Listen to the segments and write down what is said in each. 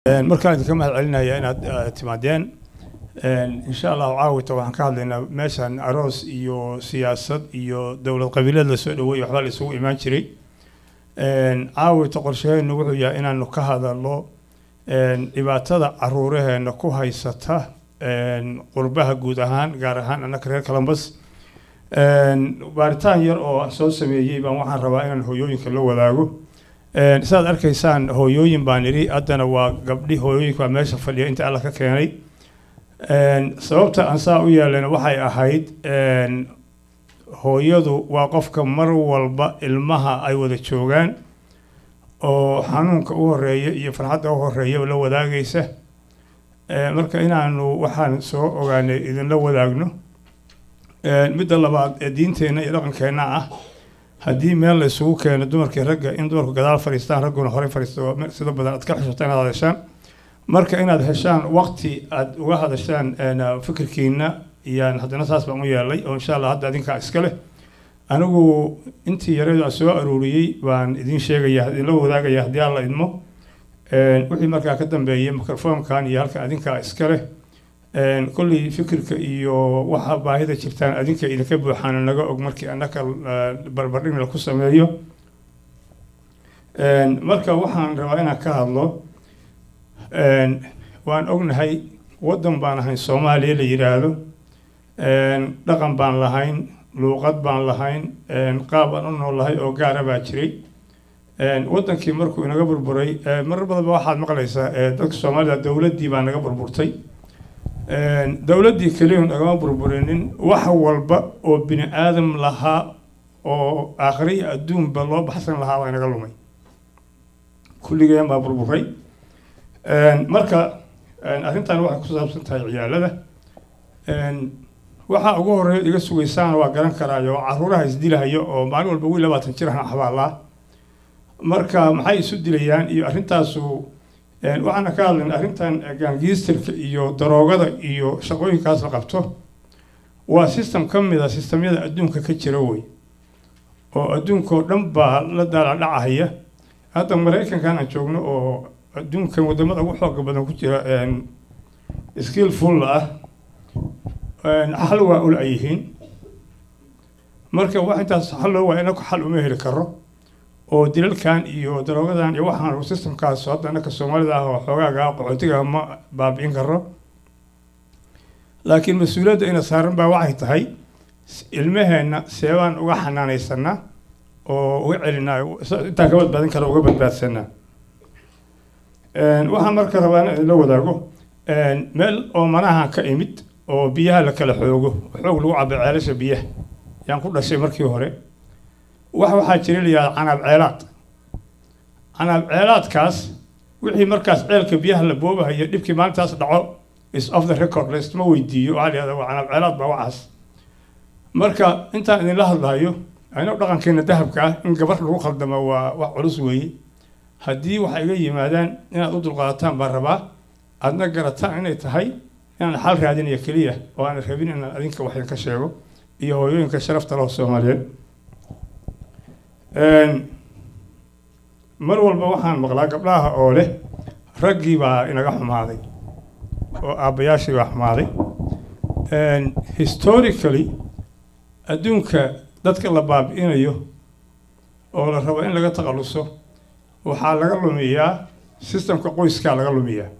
markaan idinka mahad celinaya inaad eh, timaadeen insha allahu caawita waxaan ka hadlaynaa meeshan aroos iyo siyaasad iyo dowlad qabiileed lasoo dhaweey waxbaa la isugu imaan jiray caawita qorshaheenu wuxuu yahay inaanu ka hadalno dhibaatada caruuraheena ku haysata qurbaha guud ahaan gaar ahaan annaka reer columbus baaritaan yar oo aan soo sameeyey baan waxaan rabaa inaan hooyooyinka la wadaago sidaad arkaysaan hooyooyin baan idhi haddana waa gabdhi hooyooyinka waa meesha fadhiya inta alla ka keenay sababta aan saa u yeelana waxay ahayd hooyadu waa qofka mar walba ilmaha ay wada joogaan oo xanuunka u horeeya iyo farxadda u horeeya la wadaagaysa marka inaanu waxaan soo ogaanay idinla wadaagno midda labaad ee diinteenna iyo dhaqankeenna ah haddii meel la isugu keeno dumarkii ragga in dumarku gadaal fadhiistaan ragguna horey fadhiisto sida badan aad ka xishoota inaad hadashaan marka inaad heshaan waqti aad uga hadashaan fikirkiina iyaan haddana saas baan u yeelay oo insha allah hadda adinkaa iska leh anigu intii yareedu aan soo aruuriyey baan idin sheegaya idinla wadaagaya haddii aan la idmo wixii markaa ka dambeeyay microfonkan iyo halka adinkaa iska leh kolley fikirka iyo waxa baahida jirtaan adinka idinka buuxaana naga og markii annaka barbardhig laku sameeyo marka waxaan rabaa inaan ka hadlo waan ognahay waddan baan ahayn soomaaliya la yidhaahdo dhaqan baan lahayn luuqad baan lahayn qaab aan u noolahay oo gaara baa jiray waddankii markuu inaga burburay marar badanba waxaad maqlaysaa dadka soomaalida dowladdii baa naga burburtay dowladdii keliya nagama burburinin wax walba oo bini aadam lahaa oo aakhire iyo adduunba loo baxsan lahaa baa inaga lumay kulligeen baa burburay marka arrintan waxay ku saabsan tahay ciyaalada waxaa ugu horeeya iga sugaysaana waa garan karaayo oo caruuraha isdilahayo oo maalin walba wiil labaatan jir ahna xabaalaa marka maxay isu dilayaan iyo arrintaasu waxaana ka hadlayna arrintan gaangiistirka iyo daroogada iyo shaqooyinkaas la qabto waa system ka mid a sistamyada adduunka ka jira wey oo adduunkao dhan baa la daaladhacahaya hadda maraykankan aan joogno oo adduunkan wadamada ugu xooga badan ku jira skillful ah xal waa ul ay yihiin marka wax intaas xal loo waa inaku xal uma heli karo oo dilalkan iyo daroogadan iyo waxaan systemkaas hadda annaka soomaalida ah oo xoogaaga qaxootiga ma baabi'in karo laakiin mas-uuliyadda ina saaran baa waxay tahay ilmaheenna seebaan uga xanaanaysanaa oo uga celinaa intaan ka badbaadin kara uga badbaadsanaa waxaan marka rabaa in idinla wadaago meel oo manaha ka imid oo biyaha la kala xoogo xoog lagu cabo ceelasha biyaha yaan ku dhashay markii hore wax waxaa jira layihaha canaab ceelaad canaab ceelaadkaas wixii markaas ceelka biyaha la boobahayo dhibkii maalintaas dhaco is of the record laystuma weydiiyo waxaa layihahda waa canaab ceelaad baa waxaas marka intaan idinla hadlayo ayno dhaqankeena dahabka ah in gabar lagu khaldamo waa wax culus weeye haddii waxay iga yimaadaan inaad u dulqaadataan baan rabaa aadna garataan inay tahay inaan xal raadinayo keliya oo aan rabin inaan adinka wax idinka sheego iyo hooyooyinka sharafta leh soomaaliyeed mar walba waxaan maqlaa gabdhaha oo leh raggii baa inaga xumaaday oo aabbayaashii baa xumaaday historically adduunka dadka la baabi'inayo oo la rabo in laga takhaluso waxaa laga lumiyaa systemka qoyskaa laga lumiyaa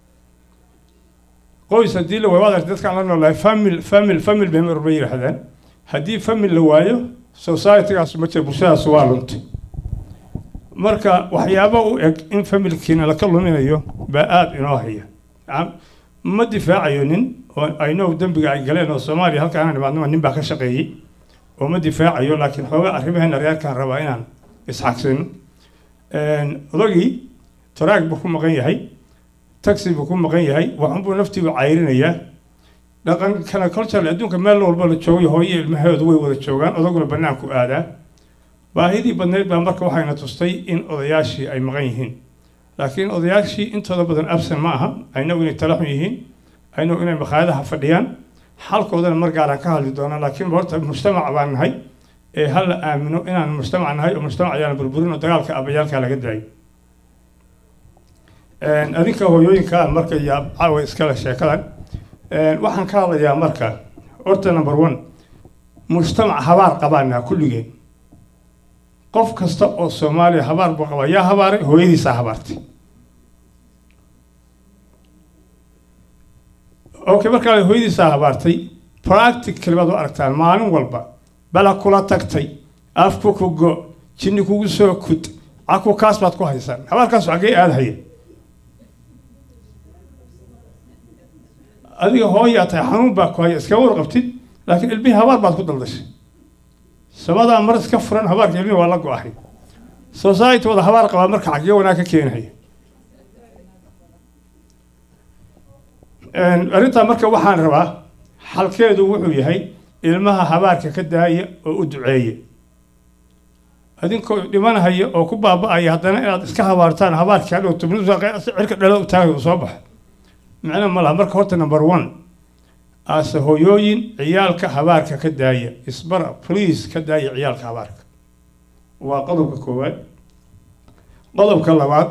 qoys haddii la waayo waad arti dadkaan la noolahay famil famil famil bay mar walba yidhaahdaan haddii famil la waayo societygaas ma jira bulshadaas waa luntay marka waxyaaba u eg in familkiina laka luminayo baa aada inoo haya ma difaacayo nin oo aynow dembiga ay galeen oo soomaaliya halkaan imaadnama nin baa ka shaqeeyey oo ma difaacayo laakiin xoogaa arrimaheena reerkaan rabaa inaan isxagsino odagii taraag buu ku maqan yahay taxi buu ku maqan yahay waxunbuu naftiibu cayrinayaa dhaqankana culturally adduunka meel walba la joogay hooyo ilmahoodu way wada joogaan odaguna bannaanku aadaa baahidii badneyd baa marka waxayna tustay in odayaashii ay maqan yihiin laakiin odayaashii intooda badan absen ma aha aynagu inay tala xun yihiin aynagu inay makhaayadaha fadhiyaan xalkoodana mar gaaraan ka hadli doonaa laakiin horta mujtamac baan nahay ee ha la aamino inaan mujtamac nahay oo mujtamac ayaana burburin oo dagaalka abayaalka laga daayo adinka hooyooyinkaan marka yaa caawa iskale sheekadan waxaan ka hadlayaa marka horta number one mujtamac habaar qabaanaa kulligeen qof kasta oo soomaaliya habaar buu qabaa yaa habaaray hooyadiisaa habaartay okay markaa hooyadiisaa habaartay practical baad u aragtaan maalin walba bala kula tagtay afku ku go jinni kugu soo kud caku kaas baad ku haysaan habaarkaas xaggee aadahaya adiga hooyaa tahay xanuun baa ku haya iskama warqabtid laakiin ilmihii habaar baad ku daldashay samadaa mar iska furan habaarka ilmihii waa la go-ahay society wada habaar qabaa marka xaggee wanaag ka keenahaya arrintaa marka waxaan rabaa xalkeedu wuxuu yahay ilmaha habaarka ka daaya oo u duceeya adinkoo dhimanahaya oo ku baaba-aya haddana inaad iska habaartaan habaarkii hadhow cirka dhalo u taagay uu soo baxa micno ma laha marka horta number one aase hooyooyin ciyaalka habaarka ka daaya isbara please ka daaya ciyaalka habaarka waa qodobka koowaad qodobka labaad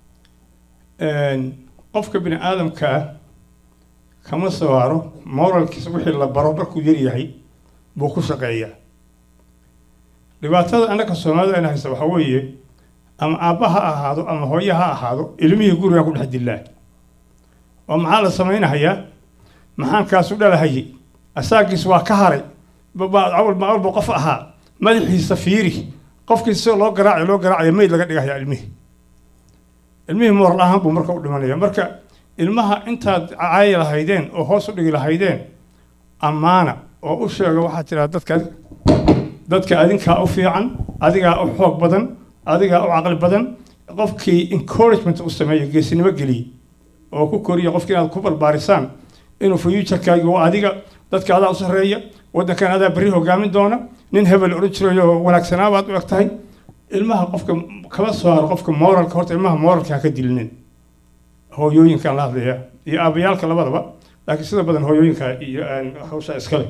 qofka bini aadamkaa kama soo haro moralkiisa wixii la baro markuu yaryahay buu ku shaqeeyaa dhibaatada annaka soomaalida ayna haysta waxaa weeye ama aabba ha ahaado ama hooye ha ahaado ilmihii gurigaa ku dhex dillaa oo maxaa la samaynahayaa maxaankaasu dhalahayay asaagiis waa ka haray awalba qof ahaa madaxiisa fiiri qofkii si loo garaacayo loo garaacaya mayd laga dhigahaya ilmihii ilmihii moral ahaan buu marka u dhimanaya marka ilmaha intaad caayi lahaydeen oo hoos u dhigi lahaydeen ammaana oo u sheega waxaad tidhaha dadka dadka adinkaa u fiican adigaa u xoog badan adigaa u caqli badan qofkii encouragement u sameeyo geesinimo geliye oo ku koriya qofkii inaad ku barbaarisaan inuu fuuturekaagi waa adiga dadka adaa u sarreeya waddankan adaa berri hogaamin doona nin hebel odhan jirayo wanaagsanaabaad u eg tahay ilmaha qofka kama soo haro qofka moralka horta ilmaha moralka ha ka dilinin hooyooyinkaan la hadlaya iyo aabayaalka labadaba laakiin sida badan hooyooyinka iyo hawsha iskale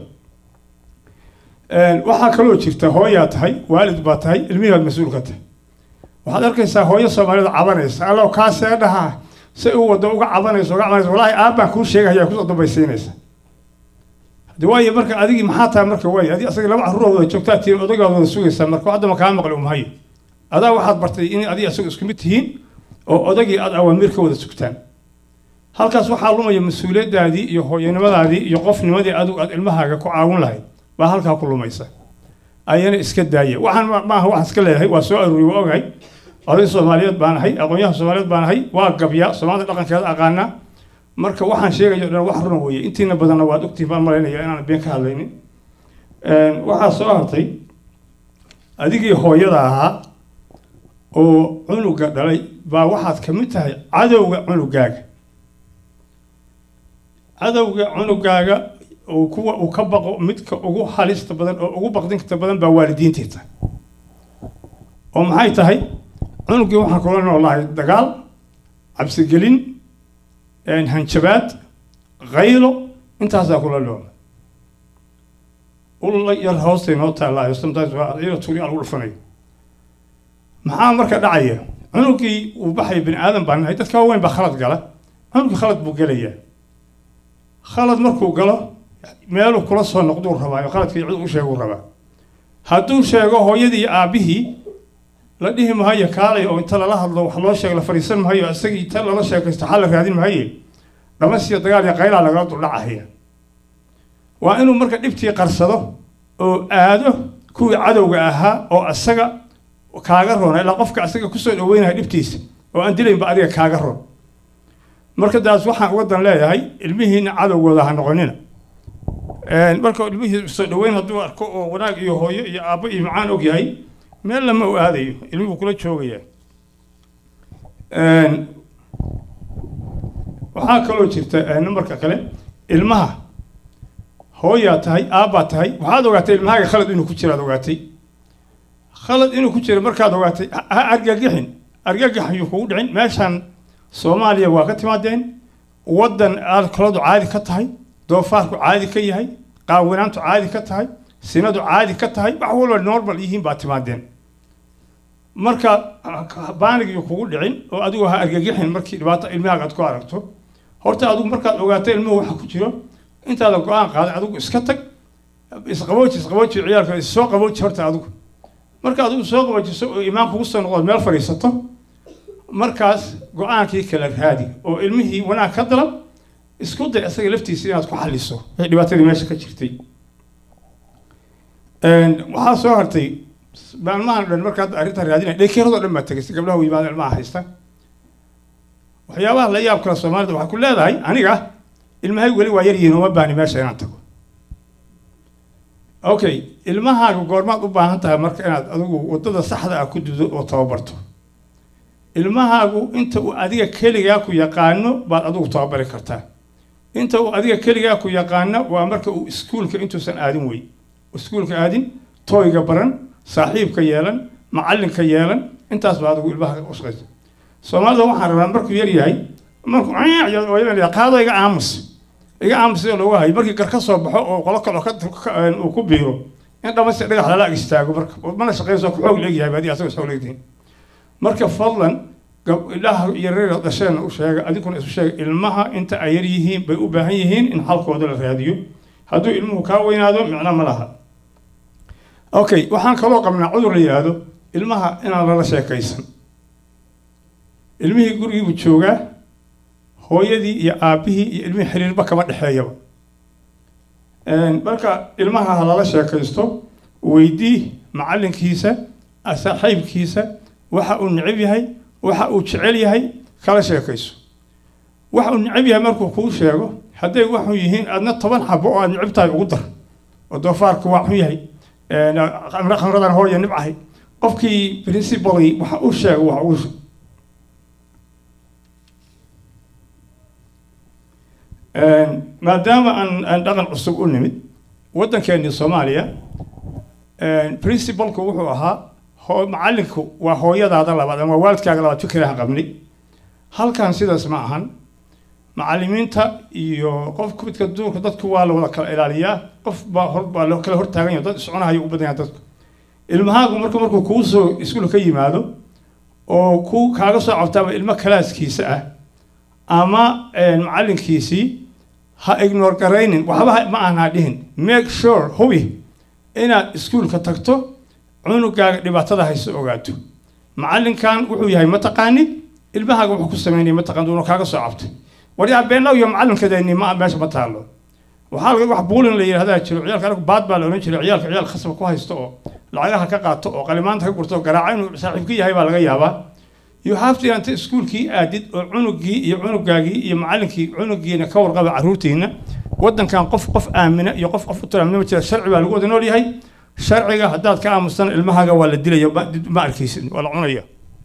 waxaa kaloo jirta hooyaa tahay waalid baa tahay ilmihii baad mas-uul ka tahay waxaad arkaysaa hooyo soomaalida cabanaysa allow kaasee dhahaa si u wado uga cabanayso uga cabanayso wallaahi aabbaan kuu sheegaya kusoo dambaysiinaysa hadi waayo marka adigii maxaa tahay marka waay adi asaga laba carruur wada joogtaa tihiin odagaad wada sugaysaa marka haddama kaa maqli umhayo adaa waxaad bartay in adi asaga isku mid tihiin oo odagii aad awaamiir ka wada sugtaan halkaas waxaa lumaya mas-uuliyaddaadii iyo hooyanimadaadii iyo qofnimadii adigu aad ilmahaaga ku caawin lahayd baa halkaa ku lumaysa ayana iska daaya waxaan maaha waxaan iska leeyahay waa soo aruuriy waa ogahay oday soomaaliyeed baan ahay aqoonyahan soomaaliyeed baan ahay waa gabya soomaalida dhaqankeeda aqaana marka waxaan sheegayo dhan wax runa weeye intiina badanna waad ogtiin baan malaynaya inaan been ka hadlaynin waxaa soo hartay adigii hooyada ahaa oo cunuga dhalay baa waxaad ka mid tahay cadowga cunugaaga cadowga cunugaaga uu kuwa uu ka baqo midka ugu halista badan oo ugu baqdinta badan baa waalidiintii tahay oo maxay tahay cunugii waxaan kula noolahay dagaal cabsigelin hanjabaad qaylo intaasaa kula noola ulla yar hoostay noo taallaayo sometimes waa iyada tuuri lagu dhufanayo maxaa marka dhacaya cunugii uu baxaya bini aadan baan nahay dadka waaweyn baa khalad gala cunugii khalad buu gelayaa khalad markuu galo meeluu kula soo noqduu rabaa khaladkii cid u sheeguu rabaa hadduu sheego hooyadii iyo aabbihii la dhihi mahayo kaalay oo inta lala hadlo wax loo sheeg la fadhiisan mahayo isagii inta lala sheekaysto xal la raadin mahaye dhamasiyo dagaal iyo qaylaa lagala duldhacahaya waa inuu marka dhibtii qarsado oo aado kuwii cadowga ahaa oo isaga kaaga roona ilaa qofka isaga kusoo dhaweynaya dhibtiisa oo aan dilaynba adiga kaaga ron marka daas waxaan uga dan leeyahay ilmihiina cadowgooda ha noqonina marka ilmihii soo dhaweyn hadduu arko oo wanaag iyo hooyo iyo aabbo iyo macaan og yahay meel lama u aadayo ilmihuu kula joogayaa waxaa kaloo jirta numberka kale ilmaha hooyaa tahay aabbaa tahay waxaad ogaatay ilmahaaga khalad inuu ku jiraad ogaatay khalad inuu ku jira markaad ogaatay ha argagixin argagax ayuu kugu dhicin meeshaan soomaaliya waa ka timaadeen waddan alkoladu caadi ka tahay doofaarku caadi ka yahay qaawinaantu caadi ka tahay sinadu caadi ka tahay wax walba normal yihiin baa timaadeen marka baanigii kugu dhicin oo adigu ha argagixin markii dhibaato ilmahaaga aad ku aragto horta adigu markaad ogaato ilmuhu waxa ku jiro intaada go-aan qaaday adigu iska tag isqabooji isqabooji ciyaalka issoo qabooji horta adigu marka adigu soo qaboojiso oo imaan kugu soo noqdo meel fadhiisato markaas go-aankii kala raadi oo ilmihii wanaag ka dalab isku day isaga laftiisa inaad ku xaliso wixii dhibaatadii meesha ka jirtay waxaa soo hartay maalmahan dhan markaad arrintan raadinay dhekeeradoo dhan baa tegay si gabdhaha u yimaada ilmaha haysta waxyaabaha la yaab kale soomaalida waxay ku leedahay aniga ilmahay weli waa yaryihiin uma baani meesha inaan tago okay ilmahaaga goormaad u baahan tahay marka inaad adigu waddada saxda ah ku dudo oo tababarto ilmahaagu inta uu adiga keligaa ku yaqaano baad adigu tababari kartaa inta uu adiga keligaa ku yaqaano waa marka uu iskuulka intuusan aadin wey iskuulka aadin tooyga baran saaxiibka yeelan macallinka yeelan intaas baa adigu ilmaha u shaqaysa soomaalida waxaan rabaa markuu yar yahay markuu qaado iga aamus iga aamus sida loogu hayo markii gar ka soo baxo oo qolo kale uu ku biiro in dhamaysta dhagax lala ag istaago marka mana shaqeyso ku xoog leegyahay baadi asagoo xoog leegtihin marka fadlan gabdhaha yareera dhasheena u sheega adinkuna isu sheega ilmaha inta ay yar yihiin bay u baahan yihiin in xalkooda la raadiyo hadduu ilmuhu kaa weynaado micno ma laha okay waxaan kaloo qabnaa cudur la yidhaahdo ilmaha inaan lala sheekaysan ilmihii gurigiibuu joogaa hooyadii iyo aabbihii iyo ilmihii xiriirba kama dhexeeyaba marka ilmaha ha lala sheekaysto weydii macallinkiisa saaxiibkiisa waxa uu necab yahay waxa uu jecel yahay kala sheekayso waxa uu necab yahay markuu kuu sheego hadday waxu yihiin aadna toban xabo oo aad necab tahay ugu dar oo doofaarku waa xun yahay khamradan hooya nibcahay qofkii principally waxa uu sheego waxa uu maadaama aan aan dhaqan cusub u nimid waddankeennii soomaaliya principalku wuxuu ahaa macallinku waa hooyadaada labaad ama waalidkaaga labaad fikirahan qabnay halkan sidaas ma ahan macallimiinta iyo qof midka duurka dadku waa la wada kala ilaaliyaa qof baa hor baa loo kala hortaagan yahay dad iscunahayo u badan yahay dadku ilmahaagu marku markuu kuu soo iskuul ka yimaado oo ku kaaga soo cabtaaba ilmo kalaaskiisa ah ama macallinkiisii ha ignore garaynin waxba ma aan ha dhihin make sure hubi inaad iskuulka tagto cunugaaga dhibaatada hayso ogaato macallinkan wuxuu yahay mataqaanid ilmahaaga wuxuu ku sameynaya mataqaan duuna kaaga soo cabtay waryaa beenaw iyo macallinkadeeni ma meesha ma taallo waxaa laga wax buulin la yidhahdaa jiro ciyaalka anagu baad baa la odhan jiray ciyaalka ciyaal khasab ku haysto oo lacagaha ka qaato oo qalimaanta ka gurto oo garaaca inuu saaxiibka yahay baa laga yaabaa you have to inta iskuulkii aadid oo cunugii iyo cunugaagii iyo macallinkii cunugiina ka warqaba carruurtiina waddankan qof qof aamina iyo qof qof u tiraamina ma jira sharci baa lagu wada nool yahay sharciga haddaad ka aamustan ilmahaaga waa la dilaya ma arkaysid waa la cunaya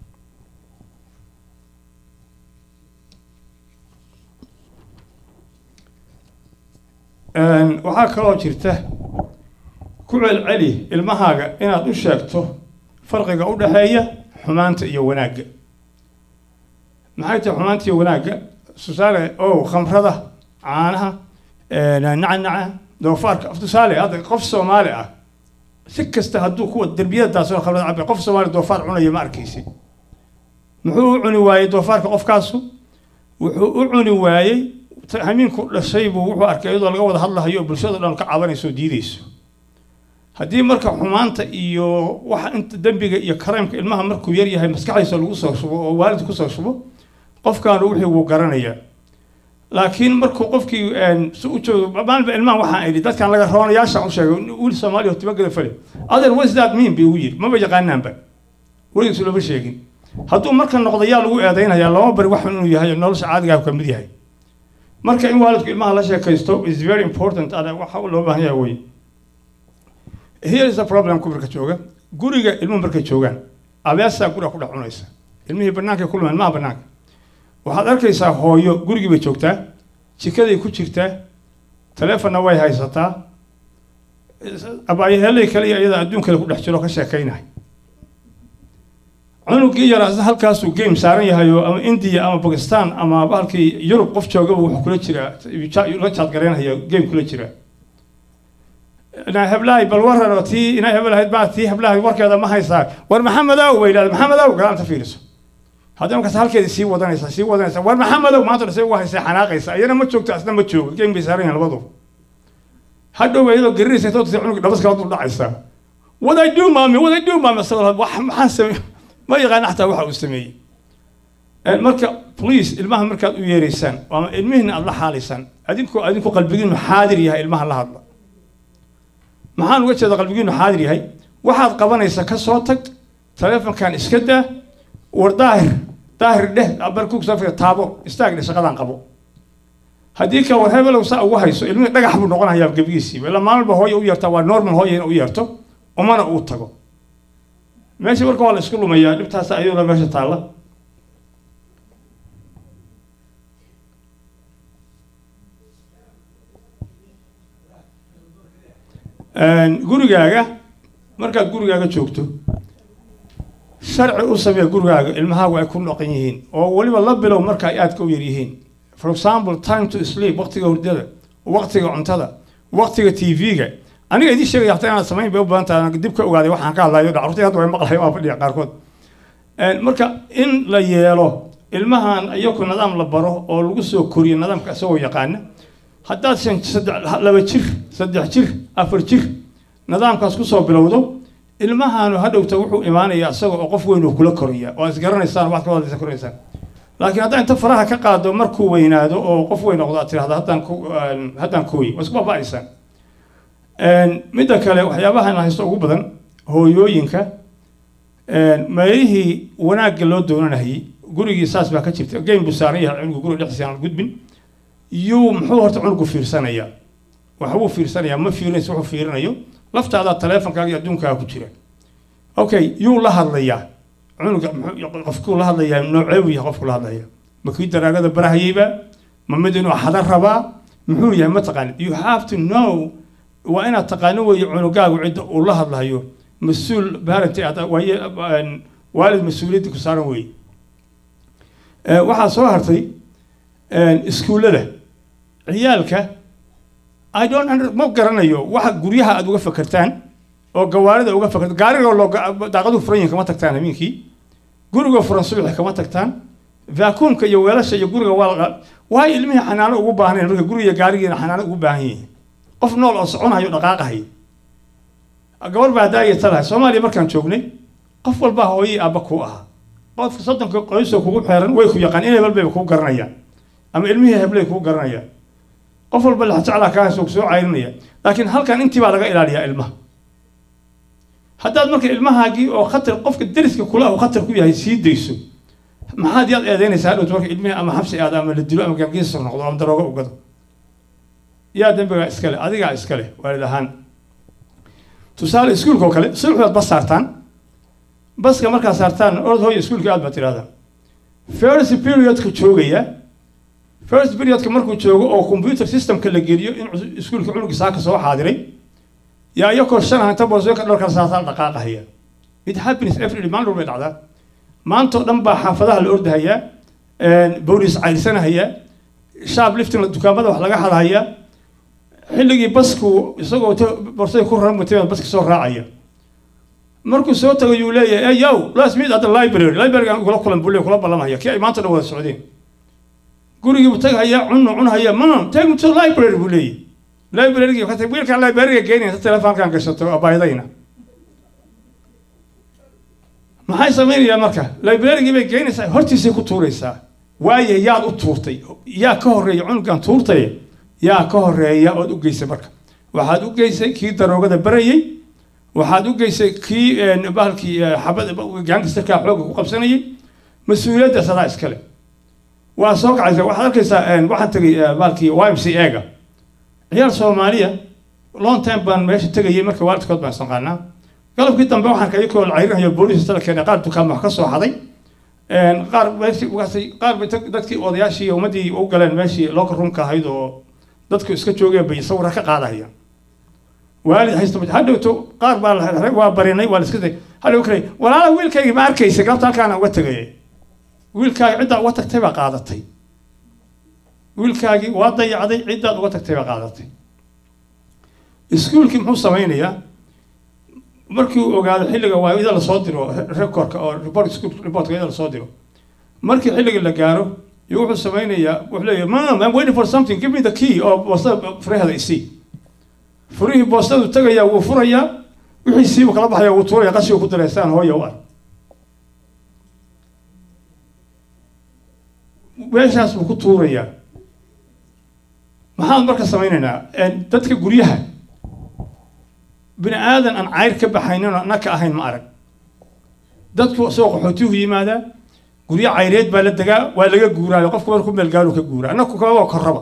waxaa kaloo jirta ku celceli ilmahaaga inaad u sheegto farqiga u dhexeeya xumaanta iyo wanaagga maxay tahay xumaanta iyo wanaagga tusaale o khamrada caanaha nacanaca doofaarka tusaale hadda qof soomaali ah si kasta hadduu kuwa derbiyadaasoo khamrada cabay qof soomaali doofaar cunaya ma arkaysid muxuu u cuni waayey doofaarka qofkaasu wuxuu u cuni waayey hamiinku dhashay buu wuxuu arkay iyadoo laga wada hadlahayo oo bulshado dhan ka cabanayso oo diideyso haddii marka xumaanta iyo waxa inta dembiga iyo karaymka ilmaha markuu yar yahay maskaxdiisa lagu soo shubo oo waalid kusoo shubo qofkaanu wixii wuu garanayaa laakiin markuu qofkii si u joogo maalinba ilmaha waxaan idhi dadkan laga roonayaashaan u sheegay wiil soomaaliya oo tibagada fale other what is that mean bay ugu yidhi maba yaqaanaanba weligiisu lama sheegin hadduu marka noqdo yaa lagu eedaynayaa lama bari wax inuu yahay nolosha caadigaa ka mid yahay marka in waalidku ilmaha la sheekaysto is very important ada waxa loo baahan yahay wey here is the problem ku marka jooga guriga ilmuhu markay joogaan abeesaa guriga ku dhex cunaysa ilmihii bannaankay ku lumaan maha bannaanka waxaad arkaysaa hooyo gurigii bay joogtaa jikaday ku jirtaa taleefonna way haysataa abaayaheelay kale iyo iyada adduunkale ku dhex jiro ka sheekaynahay cunugii yaraa isna halkaasuu game saaran yahay oo ama indiya ama bakistan ama bahalkii yurub qof joogaba wuxuu kula jiraa la jaadgaraynaya game kula jiraa inaa heblahay bal waran oo tii inaa heblahayd baa tii heblahay warkeeda ma haysaa war maxamedow bay yidhahda maxamedow galaanta fiiriso haddii markaas halkeedii sii wadanaysa sii wadanaysa war maxamedow maanta dhasay ugu haysay xanaaqaysa ayana ma joogto asna ma joogo geem bay saaran yihiin labadu hadhow iyadoo garinaysa intoo tusay cunug dhabas kala dul dhacaysa what I do maami what I do maami asagoo wax maxaan sameey ma yaqaan xataa waxa uu sameeyey marka please ilmaha markaad u yeeraysaan ama ilmihiina aad la xaalaysaan adinkoo adinku qalbigiinu xaadir yahay ilmaha la hadla maxaan uga jeeda qalbigiinu xaadir yahay waxaad qabanaysa ka soo tag taleefonkan iska daa war daahir daahir dheh barkugsafka taabo istaag dheh shaqadan qabo haddii ka war hebelow saa ugu hayso ilmihii dhagax buu noqonayaa gebigiisiiba ilaa maalin ba hooya u yeertaa waa normal hooya in u yeerto umana uu tago meesha marka waa la isku lumayaa dhibtaas ayadoo meesha taalla gurigaaga markaad gurigaaga joogto sharci u samee gurigaaga ilmahaagu ay ku noqon yihiin oo weliba la bilow marka ay aadka u yar yihiin for example time to sleep waqtiga hurdada waqtiga cuntada waqtiga t v-ga aniga idiin sheegaya hataa inaad samayn bay u badan tahay dib ka ogaaday waxaan ka hadlayo dhacurtay hadda way maqlayo waa fadhiya qaarkood marka in la yeelo ilmahan iyaku nidaam la baro oo lagu soo koriyo nidaamka isagoo yaqaana haddaad shan saddex laba jir saddex jir afar jir nidaamkaas kusoo bilowdo ilmahaanu hadhowta wuxuu imaanayaa isaga oo qof weyn uu kula koraya oo isgaranaysaan waxaad ka wadaysa koraysaan laakiin haddaa inta faraha ka qaado markuu weynaado oo qof weyn noqdo aad tirahda haddaan ku haddaan kooyi waa isku baaba'aysaan midda kale waxyaabahan haysto ugu badan hooyooyinka meelihii wanaagga loo doonanayay gurigii saas baa ka jirta geyn buu saaran yahay cunugu guriga dhexdiisa aan gudbin yuu muxuu horta cunugu fiirsanayaa waxbuu fiirsanayaa ma fiirinaysa wuxuu fiirinayo laftaadaa taleefonkaaga iyo adduunkaaga ku jira okay yuu la hadlayaa cunuga qofkuu la hadlayaa nooceebuu yahay qofku la hadlaya ma kii daraagada barahayeyba ma mid inuu xada rabaa muxuu yahay ma taqaanid you have to know waa inaad taqaano weeye cunugaagu cidda uu la hadlayo mas-uul parent waaye waalid mas-uuliyadda ku saaran weeye waxaa soo hartay iskuullada ciyaalka i don't under ma garanayo waxa guryaha aad uga fakertaan oo gawaarida uga fakerta gaariga loo daaqaduhu furan yihin kama tagtaan habeenkii guriga furan subaxi kama tagtaan vaakuumka iyo weelasha iyo guriga waa waayo ilmihii xanaano ugu baahnayn marka guriga gaarigiina xanaano ugu baahan yihiin qof nool oo soconayo dhaqaaqahay gabar baa daaya talahay soomaaliya markaan joognay qof walbaa hooyii aabba kuu ahaa qofka soddonka qoysoo kugu xeeran way ku yaqaan in hebel bayba kuu garanayaan ama ilmihii heblay kuu garanayaan qof walba laxjeclaa kaa hayso soo cayrinaya laakiin halkan intii baa laga ilaaliyaa ilmaha haddaad marka ilmahaagii oo khatar qofka deriska kula uu khatar ku yahay sii dayso maxaad yaad eedeynaysaa hadhowta marka ilmihii ama xabsi aada ama la dilo ama gaangiisar noqdo ama daroogo u gado yaa dembigaa iskale adigaa iskale waalid ahaan tusaale iskuulka oo kale subax baad bas saartaan baska markaa saartaan orod hooya iskuulka aad baad tidhahdaa first periodka joogaya first periodka markuu joogo oo computer systemka la geliyo in iskuulka cunugi saaka soo xaadiray yaa iyakoo shan hanta boosooyinka dharka saataan dhaqaaqahaya it happens every day maalin walbay dhacdaa maantoo dhan baa xaafadaha la ordahayaa bowlis cayrsanahayaa shaab liftin dukaamada wax laga hadhayaa xilligii basku isagoo borsada ku raran mutay baska soo raacaya markuu soo tago yuu leeyahay ey yow last meet at the library library aan kula kulan bule kula ballamaya kii ay maanta dhan wada socdeen gurigii buu tagahayaa cunnu cunhaya mam take me to library buu leeyahy librarygii ka tag wiilkaan librariga geenaya ta telefoonkaan gashato abaydayna maxay samaynayaan marka librarygii bay geenaysaa hortiisay ku tuuraysaa waaye yaad u tuurtay yaa ka horreeya cunugan tuurtay yaa ka horeeya ood u geysay marka waxaad u geysay kii daroogada barayey waxaad u geysay kii bahalkii xabad gaangistarkaa xoogga ku qabsanayay mas-uuliyadda sadaa iskale waa soo kacaysa waxaad arkaysaa waxaan tegay bahalkii y m c ega ciyaal soomaaliya long time baan meesha tegayay marka waalidkood baan isnaqaanaa galabkii dambe waxaan ka iyakoo cayrinayo booliis tala keenay qaar dukaan wax ka soo xaday qaar qaar dadkii odayaashii ummaddii u galeen meeshii looka runka ahayd oo dadku iska joogeen bay sawira ka qaadahayaan waalid haysto hadhowto qaar baa la waa barinay waa la iska tagay hadhow kale walaala wiilkaygii ma arkaysa galabta halkaana uga tegay wiilkaagi ciddaa uga tagtay baa qaadatay wiilkaagii waa dayacday ciddaad uga tagtay baa qaadatay iskuulkii muxuu samaynayaa markii uu ogaado xilliga waa ida lasoo diro recordka oo report school reportka ida lasoo diro markii xilliga la gaaro iyo wuxuu samaynayaa wuxuu leeyahay mam I'm waiting for something give me the key oo boostada furaheeda isii furihii boostadu tagayaa wuu furayaa wixii siibu kala baxaya wuu tuuraya qashigu ku dareystaan hooya u ar meeshaas buu ku tuurayaa maxaan marka samaynaynaa dadka guryaha bini aadan aan cayr ka baxayninoo naka ahayn ma arag dadku soo qaxootiyuhu yimaadaa guryo cayreed baa la degaa waa laga guuraayo qofku marku meel gaalu ka guuraa annaku kababa korraba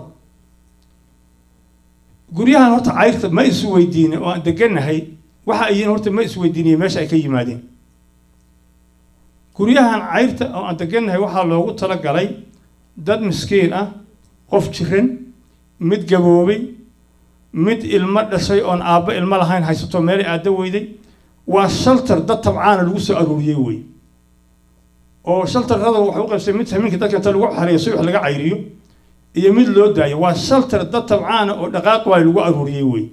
guryahan horta cayrta ma isu weydiinin oo aan deganahay waxa ay yihiin horta ma is weydiiniyeen meesha ay ka yimaadeen guryahan cayrta oo aan deganahay waxaa loogu talagalay dad miskiin ah qof jiran mid gaboobay mid ilmo dhashay oon aabbo ilmo lahayn haysato meelay aadda weyday waa shaltar dad tabcaana lagu soo aruuriyey wey oo shaltarrada waxay u qaybsay mid hamiinka dadka inta lagu xareeyo si wax laga cayriyo iyo mid loo daayo waa shaltar dad tabcaana oo dhaqaaq waay lagu aruuriyey wey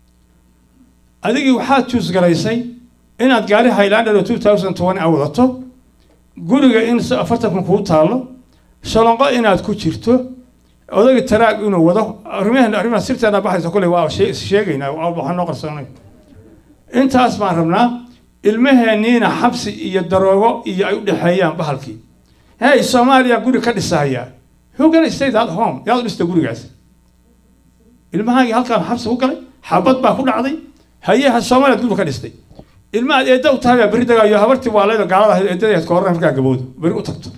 adigii waxaad juus garaysay inaad gaari highlander oo two thousand twenty a wadato guriga in afartankan kuu taallo shalonqo inaad ku jirto odagii taraag inuu wado arrimahan arrimaha sirteena baxaysa kuley waa sheegaynaa waxaa noo qarsoonay intaas baan rabnaa ilmaheenniina xabsi iyo daroogo iyo ay u dhexeeyaan bahalkii hey soomaaliya guri ka dhisaya who gonna stay that home yaad u dhista gurigaas ilmahaagii halkaan xabsi ku galay xabad baa ku dhacday hayeha soomaaliyaad guri ka dhistay ilmahaad eedda u tahay baa berri dagaayo habartii waaleeda gaalada ahayd eedadeed ka horran markaa gabowdo berri u tagto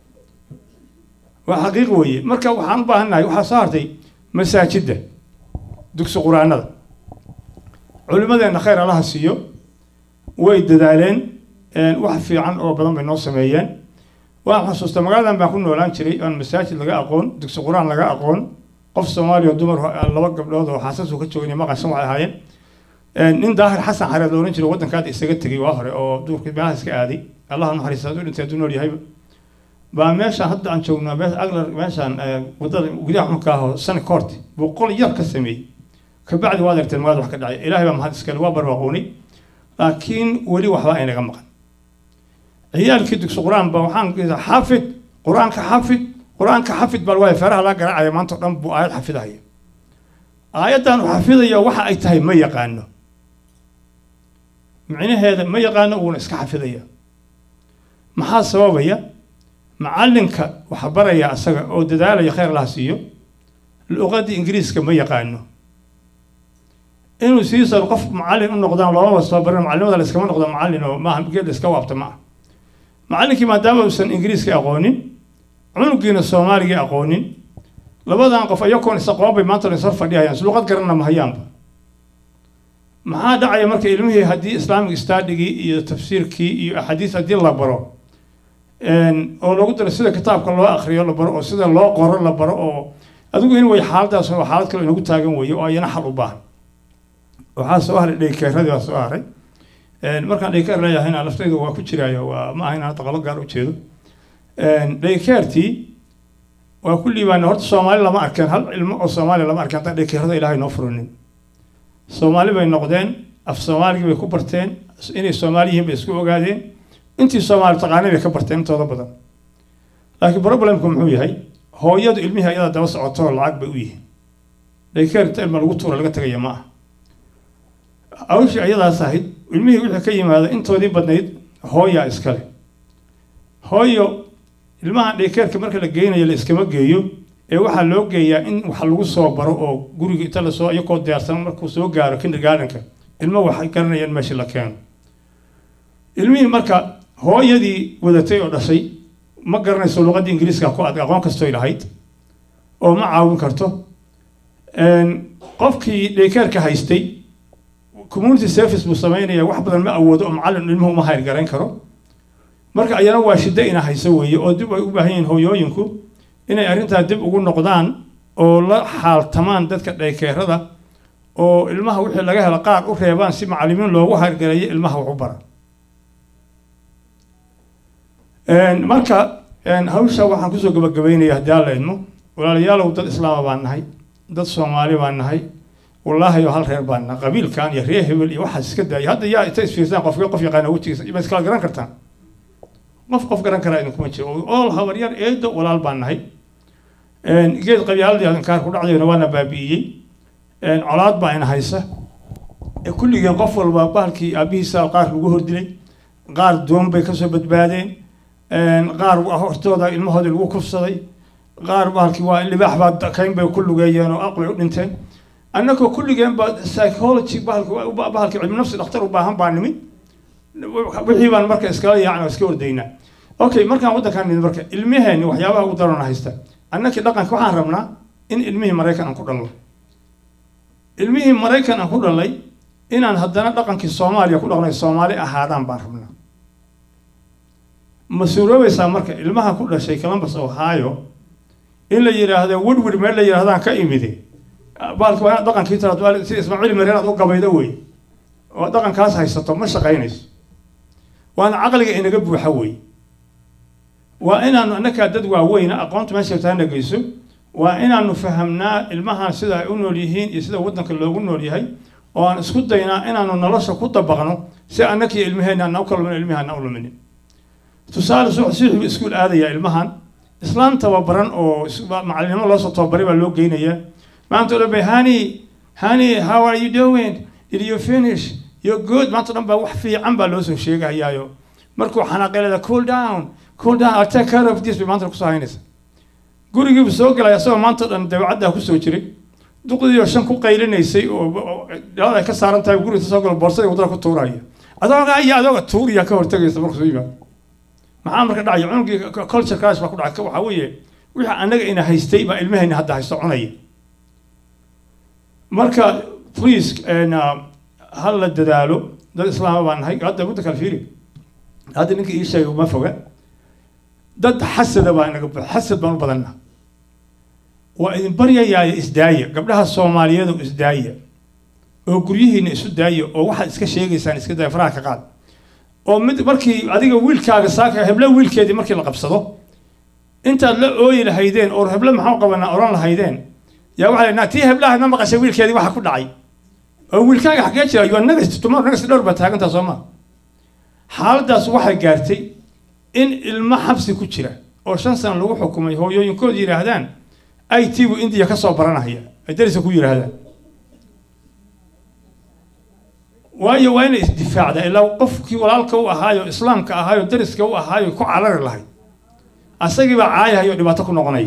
waa xaqiiq weeye marka waxaan u baahannahay waxaa soo hartay masaajidda dugsi qur-aanada culimmadeenna khayr allaha siiyo way dadaaleen wax fiican oo badan bay noo sameeyeen waan xusuusta magaaladan baan ku noolaan jiray oon masaajid laga aqoon dugsi qur-aan laga aqoon qof soomaaliya oo dumar laba gabdhood oo xaasasu ka joogay maqashan waxay ahaayeen nin daahir xasan xareed la odhan jiro waddankaada isaga tegay waa hore oo duurkii meelaha iska aaday allah naxariista hadduu dhintay hadduu nool yahayba baa meeshaan hadda aan joognaa me aglar meeshaan waddada gudaha xunka ahoo sani koorti buu qol yar ka sameeyey kabacdi waad argteen magaalada wax ka dhacay ilaahay baa mahad iskale waa barwaaqoonay laakiin weli waxba aynaga maqan ciyaalkii dugsi qur-aan ba waxaan xafid qur-aanka xafid qur-aanka xafid baa waayo feeraha laga garaacaya maanta o dhan buu aayad xafidahaya aayaddan uu xafidayo waxa ay tahay ma yaqaano micnaheeda ma yaqaano uuna iska xafidaya maxaa sababaya macallinka waxa baraya asaga oo dadaalaya khayr laha siiyo luqadii ingiriiska ma yaqaano inuu siisan qof macallin u noqdaan loomaba soo barin macallimada la iskama noqdo macallin oo maaha geed la iska waabta ma ah macallinkii maadaama uusan ingiriiska aqoonin cunugiina soomaaligii aqoonin labadan qof iyakoon isaqoon bay maanta isor fadhiyayaan luqad garanna ma hayaanba maxaa dhacaya marka ilmihii haddii islamic stadigii iyo tafsiirkii iyo axaadiis haddii la baro oo lagu daro sida kitaabka loo akriyo la baro oo sida loo qoro la baro oo adigu in way xaaladaas oo xaalad kale inagu taagan weeye oo ayana xal u baahan waxaa soo haray dhaykeeradii baa soo haray markaan dhaykeer leeyahayna laftayda waa ku jiraayo waa ma aha inaan taqalo gaar u jeedo dhaykeertii waa ku liibaana horta soomaali lama arkeen hal ilmo oo soomaaliya lama arkeen haddaan dhaykeerada ilaahay noo furinin soomaali bay noqdeen af soomaaligii bay ku barteen inay soomaali yihiin bay isku ogaadeen intii soomaali taqaanay bay ka barteen intooda badan laakiin problemku muxuu yahay hooyadu ilmihii ayadaa daba socoto lacag bay u yihiin dhaykeer inta ilma lagu tuura laga tegaya ma aha awshii ayadaas ahayd ilmihii wixii ka yimaada intoodii badnayd hooyaa iskale hooyo ilmaha dhaykeerka marka la geynayo la iskama geeyo ee waxaa loo geeyaa in wax lagu soo baro oo guriga inta lasoo iyakoo diyaarsan markuu soo gaaro kindergardenka ilmo waxay garanayaan meeshii la keeno ilmihii marka hooyadii wadatay oo dhashay ma garanayso luqadda ingiriiska ku ad aqoon kastoy lahayd oo ma caawin karto qofkii dhaykeerka haystay community service buu sameynaya wax badan ma awoodo oo macallin ilmuhu uma hayr garayn karo marka ayana waa shiddo ina hayso weeye oo dib ay u baahan yihiin hooyooyinku inay arrintaa dib ugu noqdaan oo la xaaltamaan dadka dhaykeerada oo ilmaha wixii laga helo qaar u reebaan si macallimiin loogu hayrgareeyo ilmaha wax u bara marka hawsha waxaan kusoo gabagabeynaya haddii alla idmo walaalayaalow dad islaama baan nahay dad soomaali baan nahay wallaahi hal reer baana qabiilkan iyo reer hebel iyo waxaas iska daaya hadda yaa inta isfiirsaan qofka qof yaqaana wejigiisa ma iskala garan kartaan qof qof garan karaa idinkuma jiro ool habaryar eedo walaal baan nahay geed qabyaaladii adinkaar ku dhacdayna waana baabi'iyey colaad baa ina haysa kulligeen qof walba bahalkii aabihiisa qaar lagu hordilay qaar doon bay kasoo badbaadeen qaar hortooda ilmahoodii lagu kufsaday qaar bahalkii waa libaax baa kayn bay ku lugeeyeen oo aqbay u dhinteen annagoo kulligeen ba psychology bahalki bahalki cilmi nafsi dhakhtar u baahan baa nimid wixii baan marka iskala yaacna iska ordaynaa okay markaan waddankaan nimid marka ilmaheenni waxyaabaha ugu darona haysta annakii dhaqanka waxaan rabnaa in ilmihii maraykan aan ku dhalno ilmihii maraykan aan ku dhalnay inaan haddana dhaqankii soomaaliya ku dhaqnay soomaali ahaadaan baan rabnaa ma suuroobaysaa marka ilmaha ku dhashay columbus ohio in la yidhaahdo woodward meel la yidhahdaan ka imide baalka waa inaad dhaqankii tiraad si ismaaciil mareer aad u gabaydo wey oo dhaqankaas haysato ma shaqaynayso waana caqliga inaga buuxa wey waa inaanu annakaa dad waaweyna aqoonta meesha taana geyso waa inaanu fahamnaa ilmahan sida ay u nool yihiin iyo sida waddanka loogu nool yahay oo aan isku daynaa inaanu nolosha ku dabaqno si annakii ilmaheenna ana u kala lumin ilmahaana u luminin tusaale suuxbu iskuul aadaya ilmahan islaan tababaran oo macalinimo loosoo tababaray baa loo geynayaa maanta o dhan bay hani hani how are you doing did you finish you're good maanta o dhan baa wax fiican baa loosoo sheegahayaayo markuu xanaaqeelada cool down cool down I'll take care of this bay maanta kusoo haynaysa gurigiibu soo galay asagoo maanta o dhan dabeecaddaa kusoo jiray duqdiioo shan ku qaylinaysay oo dhalada ay ka saaran tahay guriga soo galo boorsadii wadada ku tuuraya adooga iyo adooga tuuriya ka hortagaysa markuu soo yimaado maxaa marka dhacaya cunugii culture class baa ku dhacay waxaa weeye wixii annaga ina haystay baa ilmahayna hadda haysto cunaya marka please ha la dadaalo dad islaama baan nahay hadda mudda kale fiiri hadda ninka ii sheegay uma foga dad xasada baa inaga xasad baan u badanna waa idin baryayaaya isdaaya gabdhaha soomaaliyeedu isdaaya oo guryihiina isu daaya oo waxaad iska sheegaysaan iska daaya faraha ka qaad oo mid markii adiga wiilkaaga saaka heblo wiilkeedii markii la qabsado intaad la ooyi lahaydeen oo heblo maxaa qabanaa oran lahaydeen yaa waxaa la tii heblaha ma maqashay wiilkeedii waxa ku dhacay oo wiilkaaga xaggee jira yoo nagas tumar nagas dhowr baa taagantaa soo ma xaaladdaas waxay gaartay in ilmo xabsi ku jira oo shan sano lagu xukumay hooyooyinkood yidhaahdaan i t bu indiya ka soo baranahaya ay dariska ku yidhaahdaan waayo waa inay isdifaacdaa ilaa qofkii walaalka u ahaayo islaamka ahaayo dariska u ahaayo ku carari lahayd asagiibaa caayahayo dhibaato ku noqonaya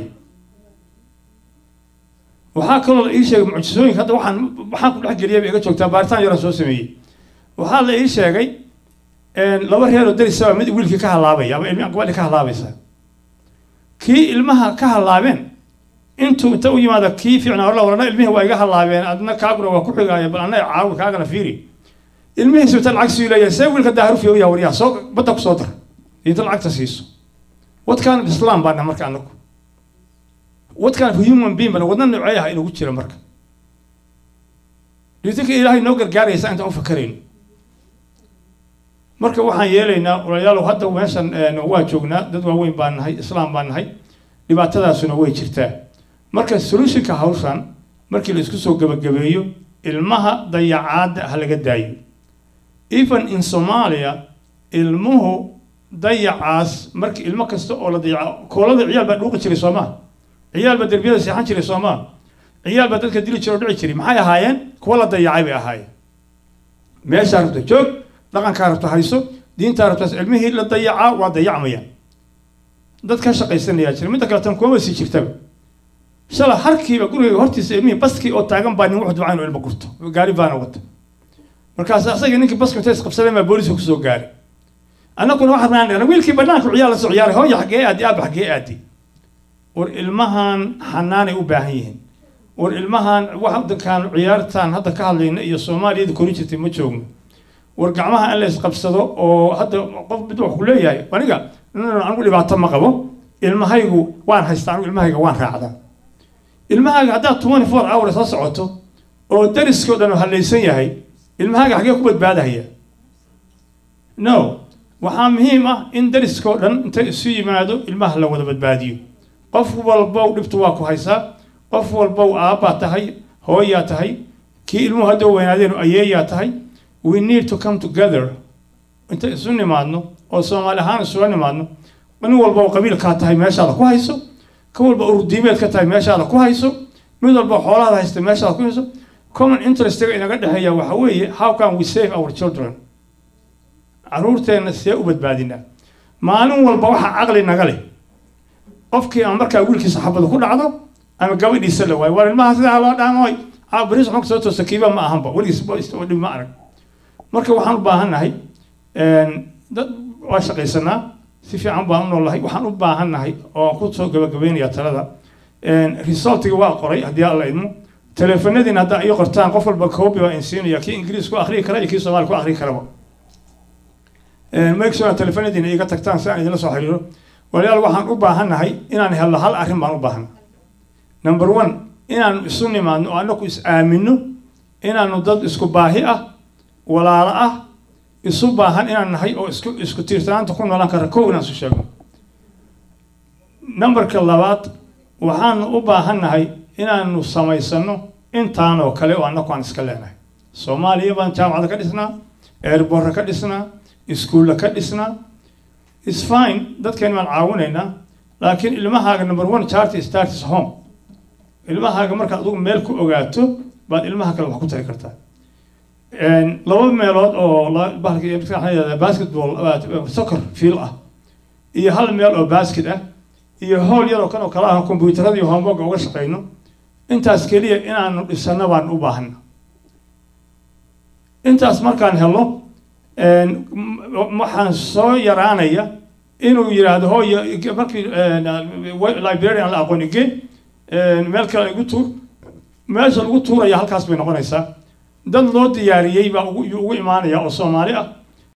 waxaa kaloo la ii sheegay mucjisooyinka hadda waxaan waxaan ku dhex geliyay bay iga joogtaa baaritaan yaraan soo sameeyey waxaa la ii sheegay laba reer oo darisaba mid wiilkii ka halaabaya ama ilmi gabadhii ka halaabaysa kii ilmaha ka halaabeen intuu inta u yimaada kii fiicnaa orla warana ilmihii waa iga halaabeen adna kaaguna waa ku xigaaya bal anna caawi kaagana fiiri ilmihiisu inta lacag sii leeyahay see wiilka daaharufiya u yaha waryaha soo badda ku soo dar inta lacagta siiso what kind of islam baana marka anagu what kind of human being bana wadna noocee ah inugu jira marka dhiitinka ilaahay noo gargaaraysa intaan u fakarayno marka waxaan yeelaynaa walaalayaalow hadda meeshan waa joognaa dad waaweyn baan nahay islaam baan nahay dhibaatadaasuna way jirtaa marka solutionka hawshan markii la isku soo gabagabeeyo ilmaha dayacaadda ha laga daayo even in somalia ilmuhu dayacaas markii ilmo kasta oo la dayaco koolada ciyaal baa dhuuqi jiray soomaa ciyaal baa derbiyada seexan jiray soomaa ciyaal baa dadka dili jira oo dhici jiray maxay ahaayeen kuwa la dayacay bay ahaayeen meeshaa rabta joog dhaqankaa rabta hayso diintaa rabtaas cilmihii la dayacaa waa dayacmayaan dad ka shaqaysanayaa jira midda kale tan kuma sii jirtaba shala harkiiba guriga hortiisa ilmihii baskii oo taagan baa nin wax ducayn oo ilma gurto gaari baana wata markaas asaga ninkii baska inta isqabsadeen baa booliska kusoo gaaray annaguna waxaan raanana wiilkii banaanka ciyaal la soo ciyaaray hooya xaggee aadi aaba xaggee aadi war ilmahan xanaanay u baahan yihiin war ilmahan wadankan ciyaartan hadda ka hadlayna iyo soomaaliyada kori jirtay ma joogno war gacmaha in la isqabsado oo hadda qof mid wax ku leeyahay aniga anigu dhibaato ma qabo ilmahaygu waan haystaa anigu ilmahayga waan raacdaa ilmahaaga haddaad twenty four hours la socoto oo dariskao dhan hallaysan yahay ilmahaaga xaggee ku badbaadahaya no waxaa muhiim ah in dariskao dhan inta isu yimaado ilmaha la wada badbaadiyo qof walbow dhibtu waa ku haysaa qof walbow aabbaa tahay hooyaa tahay kii ilmuhu hadda weynaadeen ayeeyaa tahay we need to come together inta isu nimaadno oo soomaali ahaan isula nimaadno nin walba oo qabiilkaa tahay meeshaada ku hayso ka walba urdiimeed ka tahay meeshaada ku hayso mid walba xoolaada haysta meeshaada ku hayso common interestiga inaga dhexeeya waxa weeye how can we save our children caruurteenna see u badbaadinaa maalin walba waxaa caqli naga leh qofkii ama markaa wiilkiisa xabada ku dhacdo ama gabadhiisa la waayo war ilmaha sidaa loo dhaamoy bariis xunka soo toosta kiiba ma ahanba weligiis dhib ma arag marka waxaan u baahannahay dad waa shaqaysanaa si fiican baan u noolahay waxaan u baahannahay oo aan ku soo gabagabeynaya talada resultiga waa qoray haddii alla idmo teleefanadiina haddaa iyo qortaan qof walba koobi baa insiinaya kii ingiriis ku akhriyi kara iyo kii soomaali ku akhriyi karaba make sure teleefanadiina iga tagtaan si aan idinla soo xiriiro walayaal waxaan u baahannahay inaan helno hal arrin baan u baahanna number one inaanu isu nimaadno oo annaku is aamino inaanu dad isku baahi ah walaalo ah isu baahan inaan nahay oo isku isku tiirsanaanta ku noolaan kara kow inaan isu sheegno numberka labaad waxaanu u baahan nahay inaanu samaysano intaan oo kale oo annaku aan iska leenahay soomaaliya baan jaamacada ka dhisnaa airborra ka dhisnaa iskuulla ka dhisnaa is fine dadkeeni baan caawinaynaa laakiin ilmahaaga number one charity starts home ilmahaaga markaad adigu meel ku ogaato baad ilmaha kale wax ku tari kartaa laba meelood oo bahalka basketball soccer field ah iyo hal meel oo basket ah iyo howl yar oo kan oo kale ah kombyuutarada iyo homework uga shaqeyno intaas keliya inaanu dhisano baan u baahana intaas markaan helo waxaan soo yaraanaya inuu yidhaahdo hooyo markii librarian la aqoon ige meel kale igu tuur meesha lagu tuuraya halkaas bay noqonaysaa dad loo diyaariyey baa ugu imaanaya oo soomaali ah